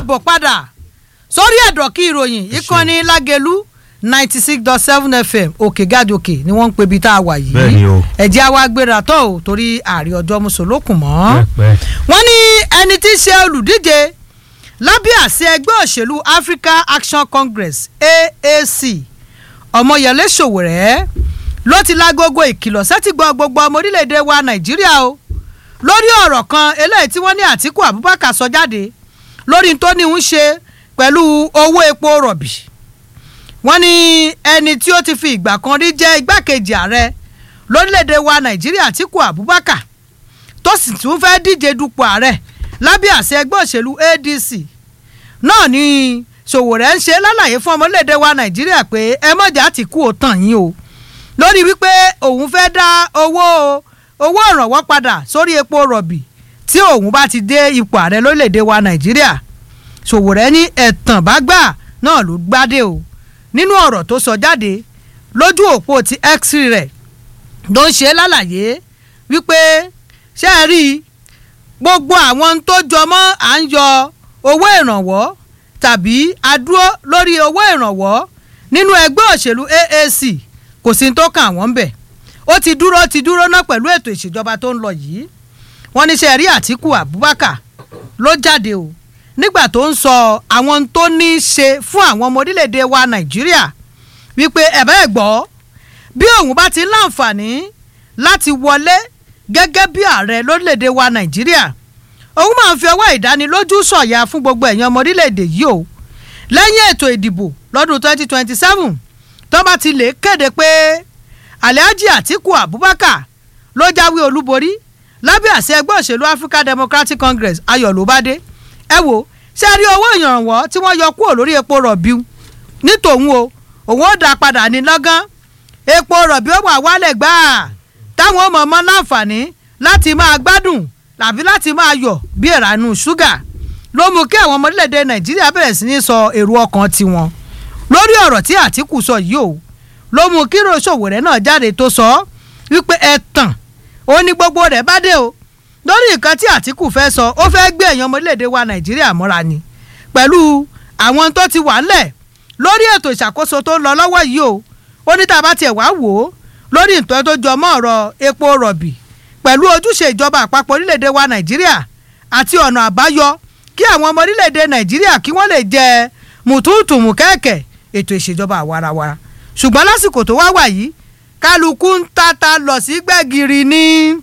káàbọ̀ padà sórí ẹ̀dọ̀kí ìròyìn ìkànnì lágẹ̀lú ninety six dot seven fm òkè gàdòkè ni wọ́n ń pe ibi tá a wà yìí Bẹ́ẹ̀ni o. ẹ̀jẹ̀ àwa gbéra tọ́ ò torí ààrẹ ọjọ́ mùsùlùkùn mọ́ pẹ́pẹ́. wọ́n ní ẹni tí í ṣe olùdíje lábẹ́ àṣẹ ẹgbẹ́ òṣèlú Africa Action Congress AAC ọmọyẹlé Sowore ló ti lágogo ìkìlọ̀ sẹ́tìgbọ́ gbogbo ọmọ orílẹ̀-èdè wa Nàìjíríà o lórí ọ̀rọ̀ kan eléyìí tí wọ́n ní Àtíkù Abubakar sọ jáde lórí tó ní ń ṣe pẹ̀lú owó epo rọ̀bì wọ́n ní ẹni tí ó ti fi ìgbà kan rí jẹ́ igbákejì ààrẹ lórílẹ̀‐èdè wa nàìjíríà Àtíkù Abubakar tó sì tún fẹ́ díje dupò ààrẹ lábẹ́ àṣẹ ẹgbẹ́ òṣèlú ADC náà ni Sowore ń ṣe lálàyé fún ọmọléèdè wa nàìjíríà pé ẹ mọ̀jà Àtíkù ò tàn yín o lórí wípé òun fẹ́ dá owó owó ìrànwọ́ padà sórí epo rọ̀bì tí òun bá ti dé ipò ààrẹ lórílẹ̀‐èdè wa nàìjíríà Sowore ní ẹ̀tàn bá gbà náà ló gbádé o nínú ọ̀rọ̀ tó sọ jáde lójú òpó ti x rẹ̀ ló ń ṣe lálàyé wípé ṣé ẹ rí i gbogbo àwọn tó jọmọ́ à ń yọ owó ìrànwọ́ tàbí adúró lórí owó ìrànwọ́ nínú ẹgbẹ́ òṣèlú AAC kò sí tó kàn wọ́n bẹ̀ ó ti dúró ti dúró náà pẹ̀lú ètò ìṣèjọba tó ń lọ yìí wọ́n ní ṣe rí Àtíkù Abubakar ló jáde o nígbà tó ń sọ àwọn tó ní í ṣe fún àwọn ọmọ orílẹ̀-èdè wa Nàìjíríà wípé ẹ̀bẹ́ ẹ̀ gbọ́ bí òun bá ti ń láǹfààní láti wọlé gẹ́gẹ́ bí ààrẹ lórílẹ̀‐èdè wa nàìjíríà òun máa ń fi ọwọ́ ìdánilójú sọ̀yà fún gbogbo ẹ̀yàn ọmọ orílẹ̀‐èdè yìí o lẹ́yìn ètò ìdìbò lọ́dún 2027 tó bá ti lè kéde pé alhaji atiku abubakar ló jáwé olúborí lábẹ́ àṣẹ ẹgbẹ́ òṣèlú african democratic congress ayọ̀ ló bá dé ẹ wo ṣe rí owó ìrànwọ́ tí wọ́n yọ kúrò lórí epo rọ̀bì ní tòun o òun ó dá padà ní lọ́gán epo rọ̀bì ó wà wálẹ̀ gbáà táwọn ọmọ ọmọ láǹfààní láti máa gbádùn tàbí láti máa yọ̀ bí ìrànú ṣúgà ló mú kí àwọn ọmọ orílẹ̀-èdè nàìjíríà bẹ̀rẹ̀ sí ní sọ èrò ọkàn tiwọn lórí ọ̀rọ̀ tí àtìkù sọ yìí o ló mú kí Sowore náà jáde tó sọ wípé ẹ̀tàn ó ní gbogbo rẹ̀ bá dé o lórí nǹkan tí àtìkù fẹ́ sọ ó fẹ́ gbé èèyàn ọmọ orílẹ̀-èdè wa nàìjíríà mọ́ra ni pẹ̀lú àwọn tó ti wà ńlẹ̀ lórí ètò ìṣàkóso tó ń lọ lọ́wọ́ yìí o ó ní tá a bá tiẹ̀ wá wò ó lórí nǹkan tó jọ mọ́ ọ̀rọ̀ epo rọ̀bì pẹ̀lú ojúṣe ìjọba àpapọ̀ orílẹ̀-èdè wa nàìjíríà àti ọ̀nà àbáyọ kí àwọn ọmọ orílẹ̀-èdè nàìjíríà kí wọ́n lè jẹ mùtúùtùmù kẹ́ẹ̀kẹ́ ètò ìṣèjọba àwarawara ṣùgbọ́n lásìkò tó wá wà yìí kálukú ń tata lọ sí gbẹ̀gìrì ní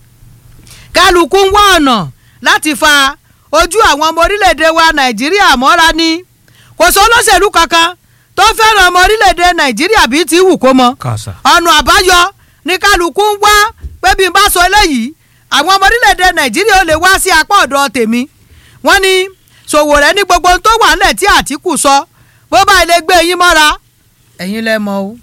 kálukú ń wá ọ̀nà láti fa ojú àwọn ọmọ orílẹ̀-èdè wa nàìjíríà mọ́ra ní kò sọ olóṣèlú kankan tó fẹ́ràn ọmọ orílẹ̀-èdè nàìjíríà bíi ti wù kó mọ kàṣà. ọ̀nà àbáyọ ní kálukú ń wá pé bí n bá sọ eléyìí àwọn ọmọ orílẹ̀-èdè nàìjíríà ó lè wá sí apá ọ̀dọ̀ tèmi wọ́n ní Sowore ní gbogbo ohun tó wà nílẹ̀ tí Àtíkù sọ bó bá ilé gbé yín mọ́ra ẹ̀yin lẹ mọ̀ o.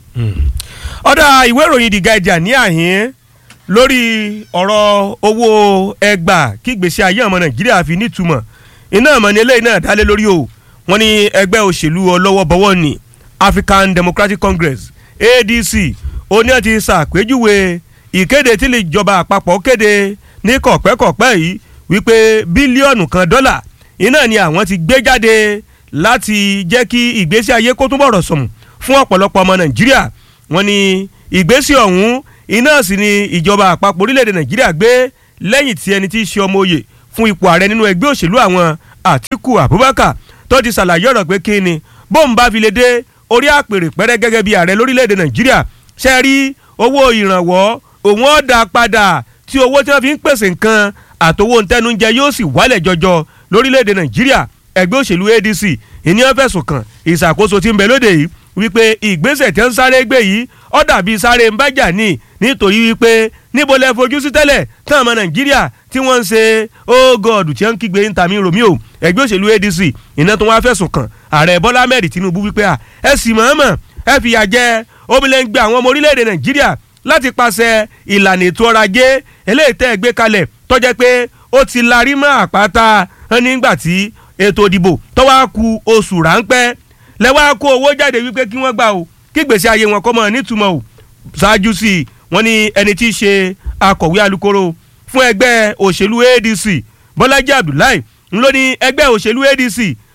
ọ̀dà ìwé ìròyìn The Guardian ní àhín lórí ọ̀rọ̀ owó ẹgbà kí gbèsè ayé ọmọ nàìjíríà fi nítumọ̀ iná ọmọ ní eléyìí náà dálé lórí o wọ́n ní ẹgbẹ́ òṣèlú ọlọ́wọ́ ní African Democratic Congress ADC oní àti ṣàpèjúwe ìkéde tí ìjọba àpapọ̀ kéde ní kọ̀pẹ́kọ̀pẹ́ yìí wípé bílíọ̀nù kan dọ́là iná ni àwọn ti gbé jáde láti jẹ́ kí ìgbésí ayé kó túbọ̀ rọ̀ sọ̀mù fún ọ̀pọ̀lọpọ̀ ọmọ nàìjíríà wọ́n ní ìgbésí ọ̀hún iná sì ni ìjọba àpapọ̀ orílẹ̀-èdè nàìjíríà gbé lẹ́yìn tí ẹni tí í ṣe ọmọ oyè fún ipò ààrẹ nínú ẹgbẹ́ òṣèlú àwọn àtìkù abubakar tó ti ṣàlàyé ọ̀rọ̀ pé kí ni bóun bá fi lè dé orí àpèrè pẹ́rẹ́ gẹ́gẹ́ bí ààrẹ lórílẹ̀‐èdè nàìjíríà ṣe rí owó ìrànwọ́ òun ó dá padà tí owó tí wọ́n fi ń pèsè nǹkan àtowó ntẹnujẹ yóò sì wálẹ̀ jọjọ lórílẹ̀‐èdè nàìjíríà ẹgbẹ́ òṣèlú adc ìníyàn fẹ̀sùn kàn ìṣàkóso tí ń bẹ lóde yìí wípé ìgbésẹ̀ tí ń sáré gbé yìí ó dàbí sáré ń bájà ní nítorí wípé níbo lẹ fojú sí tẹ́lẹ̀ tán ọmọ nàìjíríà tí wọ́n ń ṣe oh god tí wọ́n ń kígbe ń tàmí romeo ẹgbẹ́ òṣèlú adc iná tó wá fẹ̀sùn kàn ààrẹ bọ́lá ahmed tinubu wípé à ẹ sì mọ̀ọ́mọ̀ ẹ fìyà jẹ omilẹ́ngbẹ àwọn ọmọ orílẹ̀-èdè nàìjíríà láti pàṣẹ ìlànà ètò ọrọ̀ ajé eléyìí tẹ́ ẹ gbé kalẹ̀ tó jẹ́ pé ó ti larí mọ́ àpáta nígbà tí ètò ìdìbò tó wá ku oṣù ráńpẹ́ lẹ́wọ́n á kó owó jáde wípé kí wọ́n gbà o kí gbèsè ayé wọn kọ́ mọ́ nítumọ̀ o ṣáájú sí i wọ́n ní ẹni tí í ṣe akọ̀wé alukoro fún ẹgbẹ́ òṣèlú adc bọ́lájí abdullahi ń ló ní ẹgbẹ́ òṣèlú adc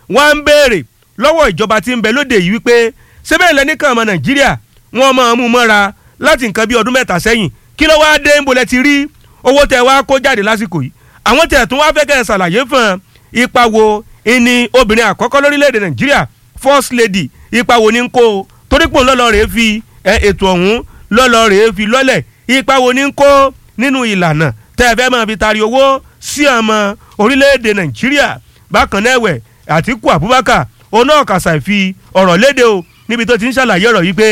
wọ́n á ń béèrè lọ́wọ́ ìjọba tí ń bẹ lóde yìí wípé sẹ́bẹ̀ lẹ́nìkan ọmọ nàìjíríà wọ́n máa mú mọ́ra láti nǹkan bí ọdún mẹ́ta sẹ́yìn kí ló wá dé ń bolẹ̀ ti rí owó tẹ wá kó jáde lásìkò yìí àwọn tẹ̀ tún wá fẹ́ kẹ́ ẹ ṣàlàyé fún ipa wo ìní obìnrin àkọ́kọ́ lórílẹ̀‐èdè nàìjíríà first lady ipa wo ní ń kó o torí pò ń lọ́lọ́ rèé fi ètò ọ̀hún lọ́lọ́ rèé fi lọ́lẹ̀ ipa wo ní ń kó nínú ìlànà tẹ́ ẹ fẹ́ máa fi tari owó sí ọmọ orílẹ̀‐èdè nàìjíríà bákan náà ẹ̀wẹ̀ àtìkù abubakar oná ọ̀kàṣà fi ọ̀rọ̀ léde o níbi tó ti ń ṣàlàyé ọ̀rọ̀ yìí pé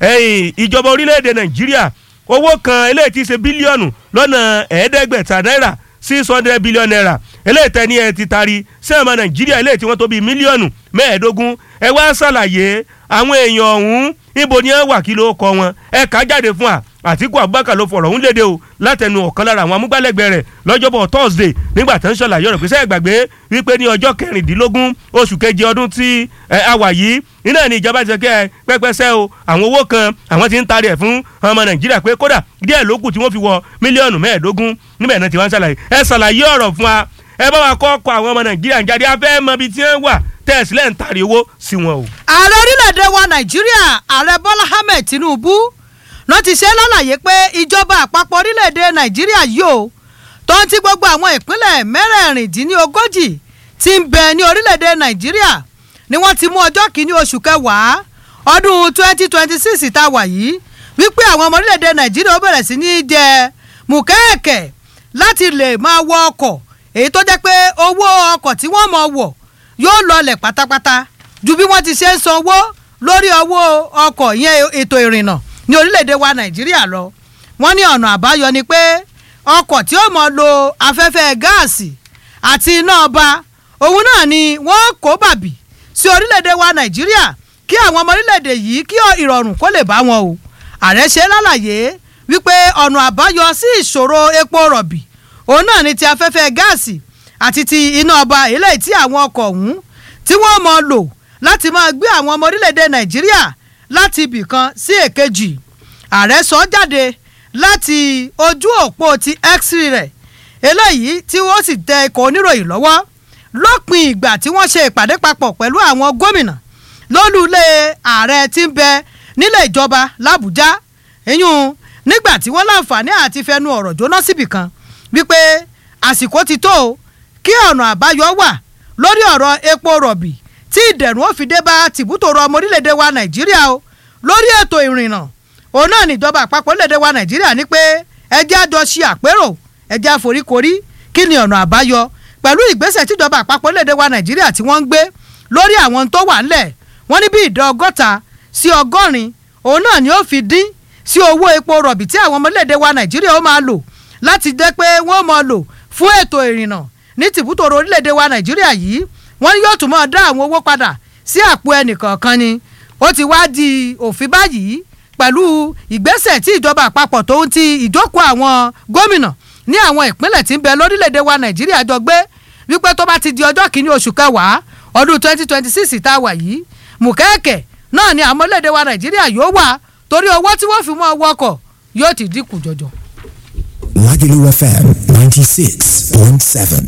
ìjọba orílẹ̀‐èdè nàìjíríà owó kan eléyìí ti ṣe bílíọ̀nù lọ́nà ẹ̀ẹ́dẹ́gbẹ̀ta náírà six hundred billion naira eléyìí tẹ́ ní ẹ ti tari sí ọmọ nàìjíríà eléyìí tí wọ́n tó bíi mílíọ̀nù mẹ́ẹ̀ẹ́dógún ẹ wá ṣàlàyé àwọn èèyàn ọ̀hún níbo ni ẹ wà kí ló kọ wọn ẹ kà á jáde fún wa àtìkú abubakar ló fọ̀rọ̀ ọ̀hún léde o látẹnu ọ̀kan lára àwọn amúgbálẹ́gbẹ̀ẹ́ rẹ̀ lọ́jọ́bọ̀ thursday nígbà tó ń ṣàlàyé ọ̀rọ̀ pèsè ìgbàgbé wípé ní ọjọ́ kẹrìndínlógún oṣù keje ọdún tí a wà yìí iná ní ìjọba ti sọ kẹ́ ẹ pẹ́pẹ́sẹ́ o àwọn owó kan àwọn ti ń tarí ẹ̀ fún ọmọ nàìjíríà pé kódà díẹ̀ ló kù tí wọ́n fi wọ mílíọ̀nù mẹ́ẹ̀ẹ́dógún níbẹ̀ náà ti wá ń ṣàlàyé ẹ ṣàlàyé ọ̀rọ̀ fún wa ẹ bá wa kọ́ ọkọ̀ àwọn ọmọ nàìjíríà ń jáde afẹ́ mọ ibi tí wọ́n wà tẹ̀sílẹ̀ ń tarí owó sí wọn o. ààrẹ orílẹ̀-èdè wa nàìjíríà ààrẹ bọ́lá ahmed tinubu ló ti ṣe lálàyé pé ìjọba àpapọ̀ orílẹ̀-èdè nàìjíríà yìí o tó ń ti gbogbo àwọn ìpínlẹ̀ mẹ́rẹ̀ẹ̀rìndínlógójì tí ń bẹ ní orílẹ̀-èdè nàìjíríà ni wọ́n ti mú ọjọ́ kìíní oṣù kẹwàá ọdún twenty twenty six tá a wà yìí wípé àwọn ọmọ orílẹ̀-èdè nàìjíríà ó bẹ̀rẹ̀ sí ní jẹ mùkẹ́ẹ̀kẹ́ láti lè máa wọ ọkọ̀ èyí tó jẹ́ pé owó ọkọ̀ tí wọ́n mọ̀ wọ̀ yóò lọlẹ̀ pátápátá ju bí wọ́n ti ṣe ń sanwó lórí owó ọkọ̀ yẹn ètò ìrìnnà ní orílẹ̀-èdè wa nàìjíríà lọ wọ́n ní ọ̀nà àbáyọ ni pé ọkọ̀ tí ó mọ̀ lo afẹ́fẹ́ gáàsì àti iná ọba òun náà ni wọ́n kó bàbí sí orílẹ̀-èdè wa nàìjíríà kí àwọn ọmọ orílẹ̀-èdè yìí kí ìrọ̀rùn kó lè bá wọn o ààrẹ ṣe lálàyé wípé ọ̀nà àbáyọ sí ìṣòro epo rọ̀bì òun náà ni ti afẹ́fẹ́ gáàsì àti ti iná ọba eléyìí tí àwọn ọkọ̀ ọ̀hún tí wọ́n mọ̀ lò láti máa gbé àwọn ọmọ orílẹ̀-èdè nàìjíríà láti ibì kan sí èkejì ààrẹ sọ jáde láti ojú òpó ti x-ray rẹ̀ eléyìí tí wọ́n sì tẹ ikọ̀ oníròyìn lọ́wọ́ lópin ìgbà tí wọ́n ṣe ìpàdé papọ̀ pẹ̀lú àwọn gómìnà lólùlé ààrẹ tí ń bẹ nílé ìjọba làbújá eyín nígbà tí wọ́n láǹfààní àti fẹnu ọ̀rọ̀ jóná síbì kan wípé àsìkò ti tó o kí ọ̀nà àbáyọ wà lórí ọ̀rọ̀ epo rọ̀bì tí ìdẹ̀rùn ó fi dé bá tìbútòrò ọmọ orílẹ̀-èdè wa nàìjíríà o lórí ètò ìrìnnà òun náà níjọba àpapọ̀ orílẹ̀-èdè wa nàìjíríà ní pé ẹjẹ́ àjọ ṣe àpérò ẹjẹ́ àforíkorí kí ni ọ̀nà àbáyọ pẹ̀lú ìgbésẹ̀ tíjọba àpapọ̀ orílẹ̀-èdè wa nàìjíríà tí wọ́n ń gbé lórí àwọn tó wà ńlẹ̀ wọ́n ní bí ìdá ọgọ́ta sí ọgọ́rin òun náà ni ó fi dín sí owó epo rọ̀bì tí àwọn ọmọ orílẹ̀-èdè wa nàìjíríà ó máa lò láti jẹ́ pé wọ́n máa lò fún ètò ìrìnnà ní tìbútòrò orílẹ̀-èdè wa nàìjíríà yìí wọ́n yóò tún máa dá àwọn owó padà sí àpò ẹnìkọ̀ọ̀kan ni ó ti wá di òfin báyìí pẹ̀lú ìgbésẹ̀ tí ìjọba àpapọ̀ tó ń ti ìjókòó àwọn gómìnà ní àwọn ìpínlẹ̀ tí ń bẹ lórílẹ̀‐èdè wa nàìjíríà jọ gbé wípé tó bá ti di ọjọ́ kìíní oṣù kẹwàá ọdún twenty twenty six tá a wà yìí mùkẹ́ẹ̀kẹ́ náà ni àwọn orílẹ̀‐èdè wa nàìjíríà yóò wà torí owó tí wọ́n fi mọ́ ọwọ́ yóò ti dínkù jọjọ. Lagelu FM ninety six point seven.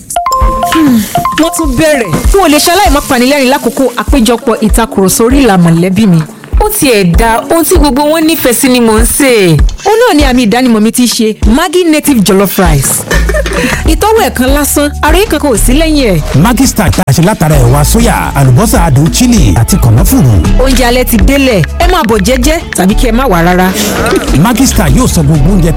wọ́n tún bẹ̀rẹ̀ n ò lè ṣaláì má panilẹ́rìn lákòókò àpéjọpọ̀ ìtakùrọ̀sọ orí ìlà mọ̀lẹ́bí mi ó tiẹ̀ da ohun tí gbogbo wọn nífẹ̀ẹ́ sí ni mò ń sè é ó náà ni àmì ìdánimọ̀ mi ti ṣe Maggi native jollof rice ìtọ́wò ẹ̀ kan lásán àròyé kankan ò sí lẹ́yìn ẹ̀. Maggi Star tá a ṣe látara ẹ̀wà sóyà àlùbọ́sà adùn chili àti kànáfùrù. oúnjẹ alẹ́ ti délẹ̀ ẹ máa bọ̀ jẹ́jẹ́ tàbí kí ẹ má wà rárá. Maggi Star yóò sọ gbogbo oúnjẹ